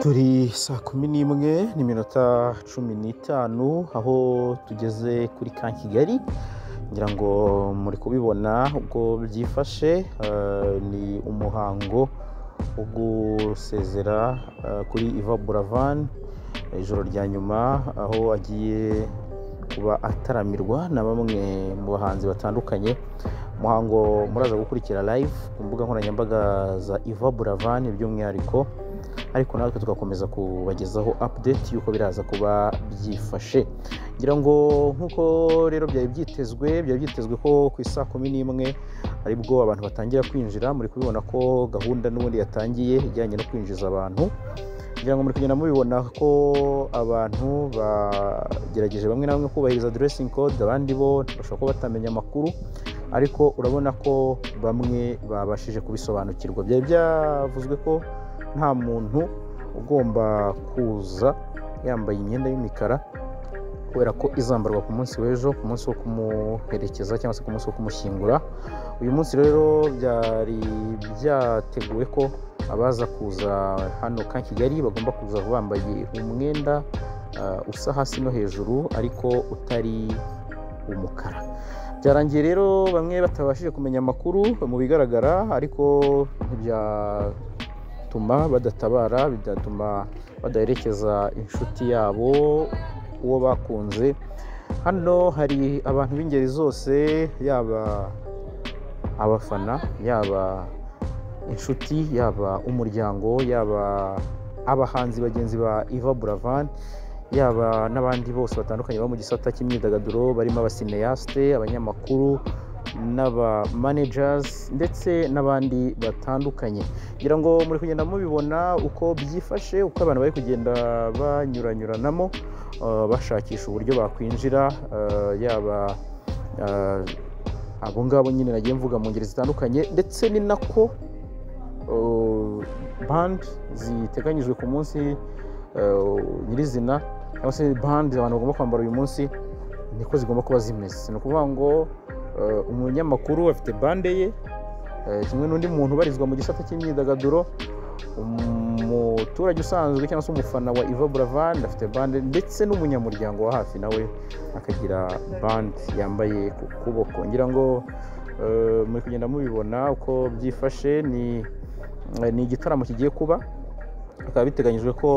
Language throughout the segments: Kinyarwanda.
turi saa kumi n'imwe n'iminota cumi n'itanu aho tugeze kuri ka kigali ngira ngo muri kubibona uko byifashe eh, ni umuhango wo gusezera eh, kuri iva buravani ijoro rya nyuma aho agiye kuba ataramirwa na bamwe mu bahanzi batandukanye umuhango muraza gukurikira live ku mbuga nkoranyambaga za iva buravani by'umwihariko ariko natwe tugakomeza kubagezaho update y'uko biraza kuba byifashe ngira ngo nk'uko rero byari byitezwe byari byitezwe ko ku isaa kumi n'imwe aribwo abantu batangira kwinjira muri kubibona ko gahunda n'ubundi yatangiye ijyanye no kwinjiza abantu ngira ngo muri kugenda mubibona ko abantu bagerageje bamwe na bamwe kubahiriza dressing code abandi bo bashobora kuba batamenya amakuru ariko urabona ko bamwe babashije kubisobanukirwa byari byavuzwe ko nta muntu ugomba kuza yambaye imyenda y'imikara kubera ko izambarwa ku munsi w'ejo ku munsi wo kumuherekeza cyangwa se ku munsi wo kumushyingura uyu munsi rero byari byateguwe ko abaza kuza hano ka kigali bagomba kuza bambaye umwenda ah, usa hasi no hejuru ariko utari umukara byarangiye rero bamwe batabashije kumenya amakuru mu bigaragara ariko ntibyatuma badatabara bigatuma badaherekeza inshuti yabo uwo bakunze hano hari abantu b'ingeri zose yaba abafana yaba inshuti yaba umuryango yaba abahanzi bagenzi ba iva buravan yaba n'abandi bose batandukanye baba mu gisata cy'imyidagaduro barimo abasineyasite abanyamakuru n'abamanejazi ndetse n'abandi batandukanye ngira ngo muri kugenda mubibona uko byifashe uko abantu bari kugenda banyuranyuranamo uh, bashakisha uburyo bakwinjira uh, yaba uh, abo ngabo nyine nagiye mvuga mu ngeri zitandukanye ndetse ni nako uh, band ziteganyijwe ku munsi uh, nyirizina cyangwa se band abantu bagomba kwambara uyu munsi niko zigomba kuba zimeze ni ukuvuga ngo uh, umunyamakuru afite bande ye uh, kimwe n'undi muntu ubarizwa mu gisata cy'imyidagaduro umuturage usanzwe cyangwa se umufana wa Iva Buravan afite bande ndetse n'umunyamuryango wa hafi nawe akagira bande yambaye ku kuboko ngira ngo uh, muri kugenda mubibona uko byifashe ni ni igitaramo kigiye kuba bikaba biteganyijwe ko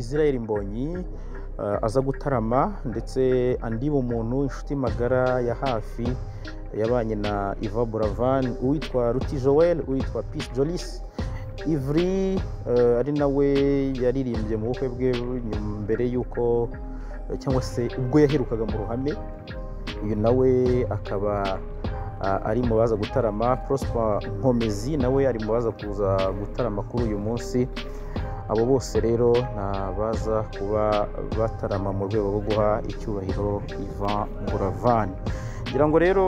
israel mbonyi eh, aza gutarama ndetse andi muntu inshuti magara ya hafi yabanye na iva buravan uwitwa ruti joel uwitwa peace jolis ivri eh, ari nawe yaririmbye mu bukwe bwe nyuma- mbere y'uko cyangwa se ubwo yaherukaga mu ruhame uyu nawe akaba ah, ari mu baza gutarama prosper nkomezi nawe ari mu baza kuza gutarama kuri uyu munsi abo bose rero ni abaza kuba batarama mu rwego rwo guha icyubahiro ivan buravan ngira ngo rero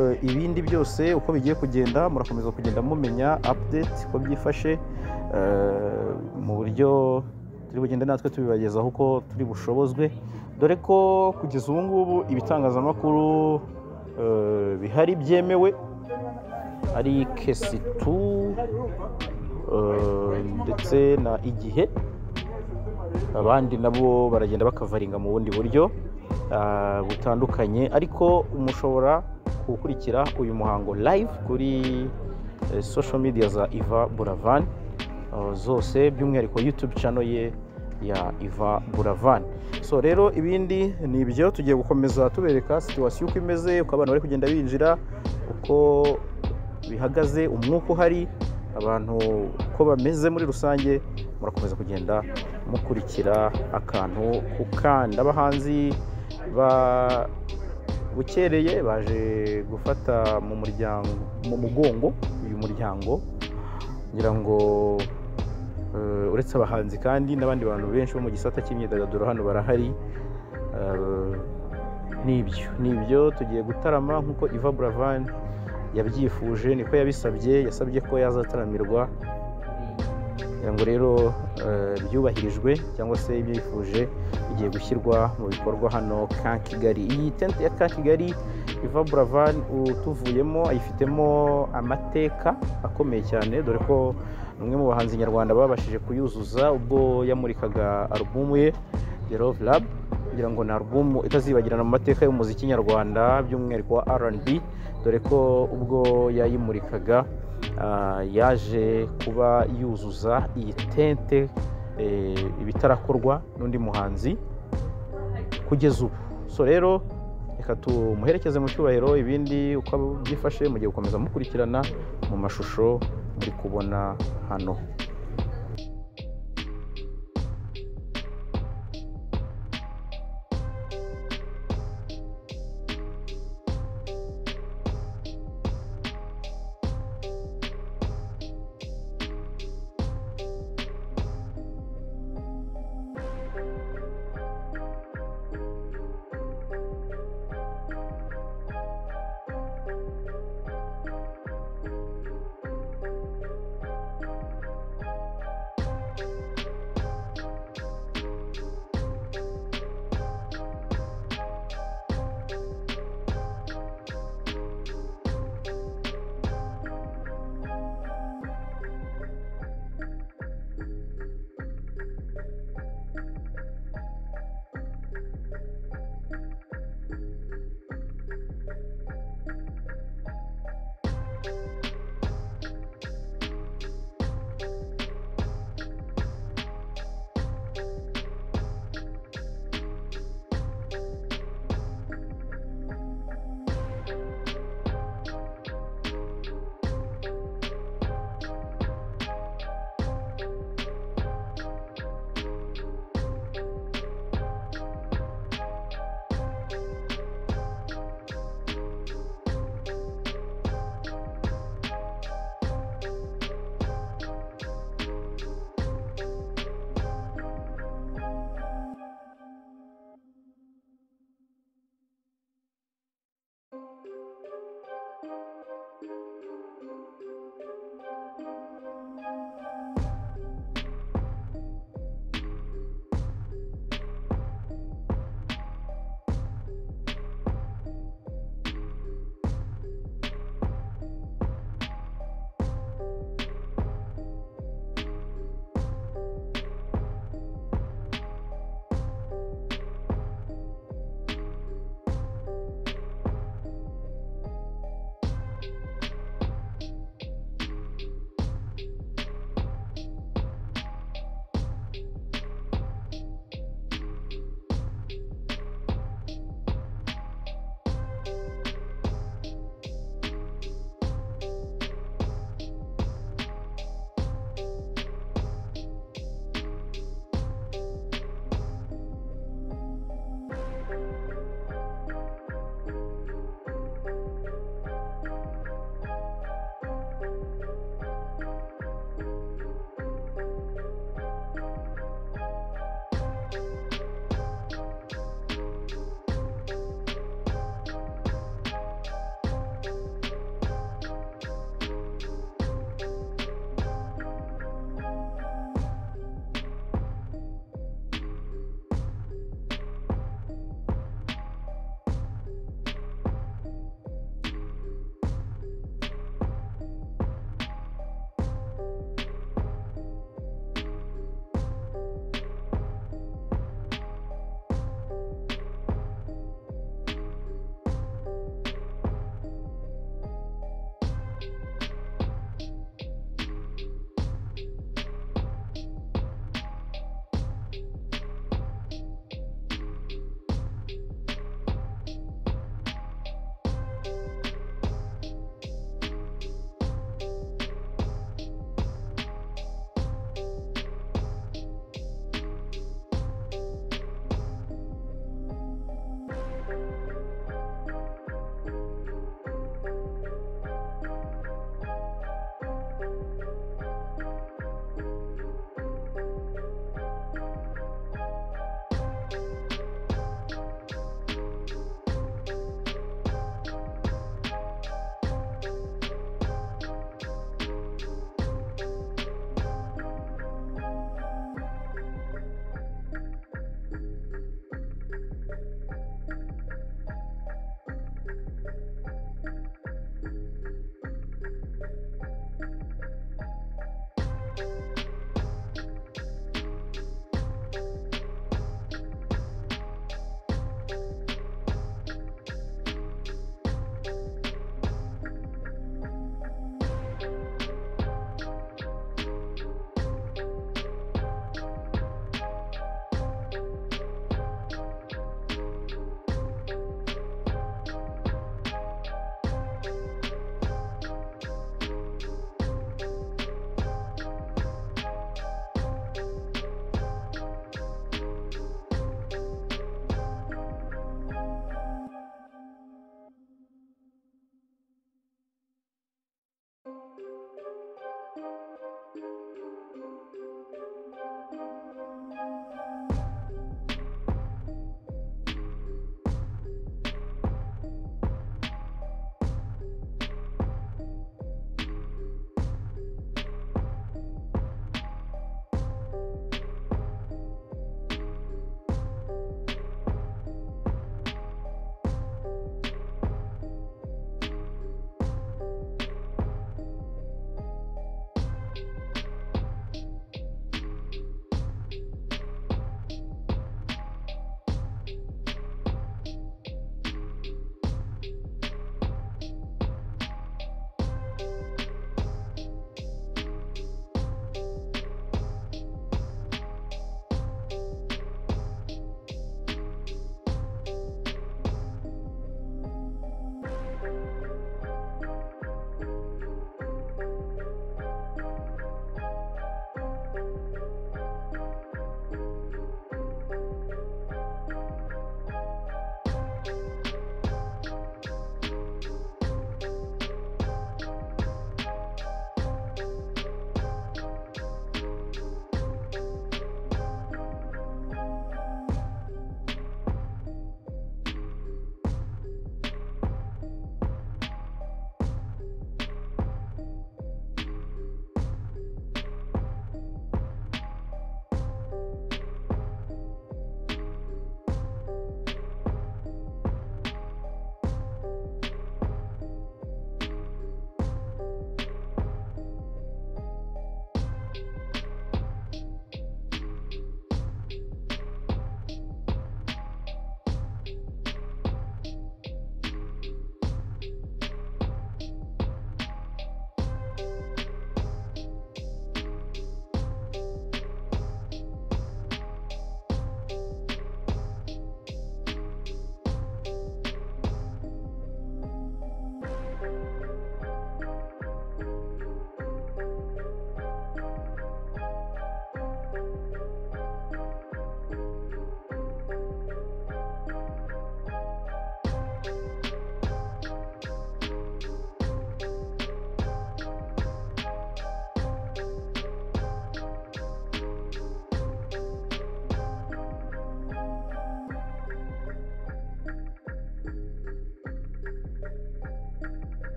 eh, ibindi byose uko bigiye kugenda murakomeza kugenda mumenya update uko byifashe eh, mu buryo turi bugende natwe tubibagezaho uko turi bushobozwe dore ko kugeza ubu ngubu ibitangazamakuru eh, bihari byemewe ari kesi tu eh, ndetse na igihe abandi nabo baragenda bakavaringa mu bundi buryo ah, butandukanye ariko mushobora gukurikira uyu muhango live kuri eh, social media za iva buravan ah, zose by'umwihariko youtube channel ye ya iva buravan so rero ibindi ni ibyo tugiye gukomeza tubereka situwasiyo uko imeze uko abantu bari kugenda binjira uko bihagaze umwuka uhari abantu uko bameze muri rusange murakomeza kugenda mukurikira akantu ku kandi abahanzi ba bukereye baje gufata mu muryango mu mugongo uyu muryango ngira ngo eh, uretse abahanzi kandi n'abandi bantu benshi bo mu gisata cy'imyidagaduro hano barahari Eh, nibyo nibyo tugiye gutarama nk'uko iva buravan yabyifuje niko yabisabye yasabye ko yazataramirwa kugira ngo rero eh, byubahirijwe cyangwa se ibyifuje bigiye gushyirwa mu bikorwa hano ka kigali iyi tente ya ka kigali iva buravan utuvuyemo ayifitemo amateka akomeye cyane dore ko umwe mu bahanzi nyarwanda babashije kuyuzuza ubwo yamurikaga alubumu ye The Love Lab kugira ngo ni alubumu itazibagirana mu mateka y'umuziki nyarwanda by'umwihariko wa R&B dore ko ubwo yayimurikaga ah, yaje kuba yuzuza iyi tente eh, ibitarakorwa n'undi muhanzi kugeza ubu so rero reka tumuherekeze mu cyubahiro ibindi uko byifashe mugiye gukomeza mukurikirana mu mashusho muri kubona hano